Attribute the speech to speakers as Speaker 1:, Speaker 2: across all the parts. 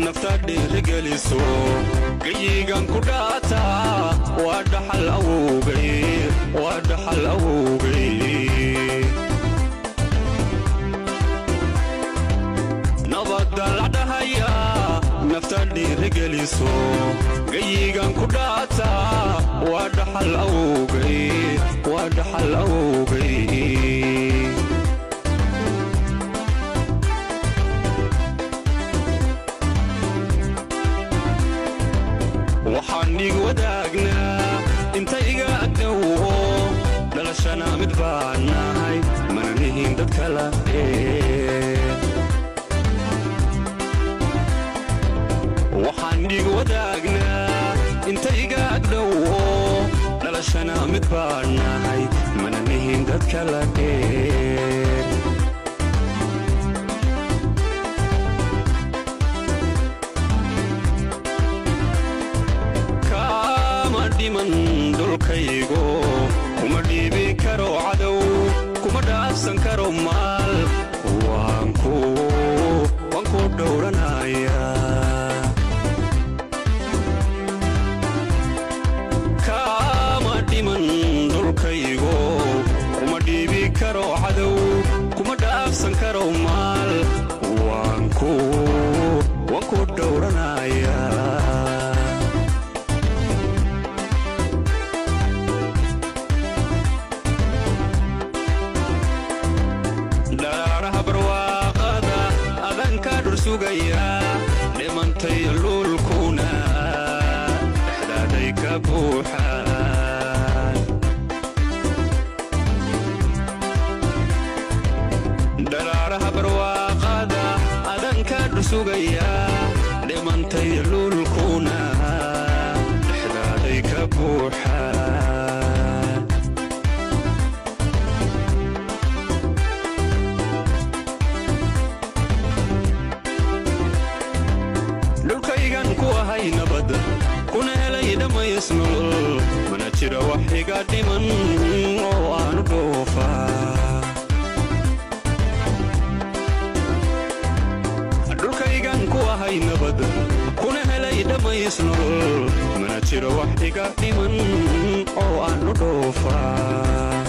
Speaker 1: nafta dhiirigeliso gayigan ku dhaata waa dhaxal awowgay waa dhaxal awowgay nabadda la dhahaya nafta dhiirigeliso gayigan ku dhaata waa dhaxal awowgay waa dhaxal awowgay waxaan dhiig wadaagnaa inta iga agdhowo dhalashana mid baan nahay mana nihin dad kala waxaan dhiig wadaagnaa inta iga agdhowo dhalashana mid baan nahay mana nihin dad kala dheer dhiman dhulkaygo kuma dhiibi karo cadow kuma dhaafsan karo maal waan ku dhowranaya kaama dhiman dhulkaygo kuma dhiibi karo cadow kuma dhaafsan karo maal waan ku dhowranaya dhimantay luulkuna dhexdaaday ka buuxaan dharaaraha barwaaqada adanka dhursugaya dhimantay luulkuna dhexdaaday ka buuxaan dhulkaygan ku ahay nabad kuna helay dhammays nolol mana jira wax iga dhiman oo aanu dhoofaa dhulkaygan ku ahay nabad kuna helay dhammays nolol mana jira wax iga dhiman oo aanu dhoofaa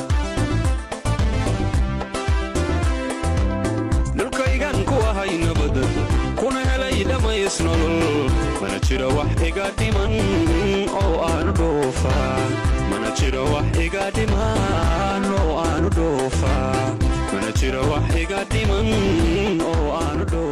Speaker 1: dhulkaygan ku ahay nabad kuna helay dhammays nolol mana jira wax iga dhiman oo aanu dhoofaa mana jira wax iga dhiman oo aanu dhoofaa mana jira wax iga dhiman oo aanu dhoofaa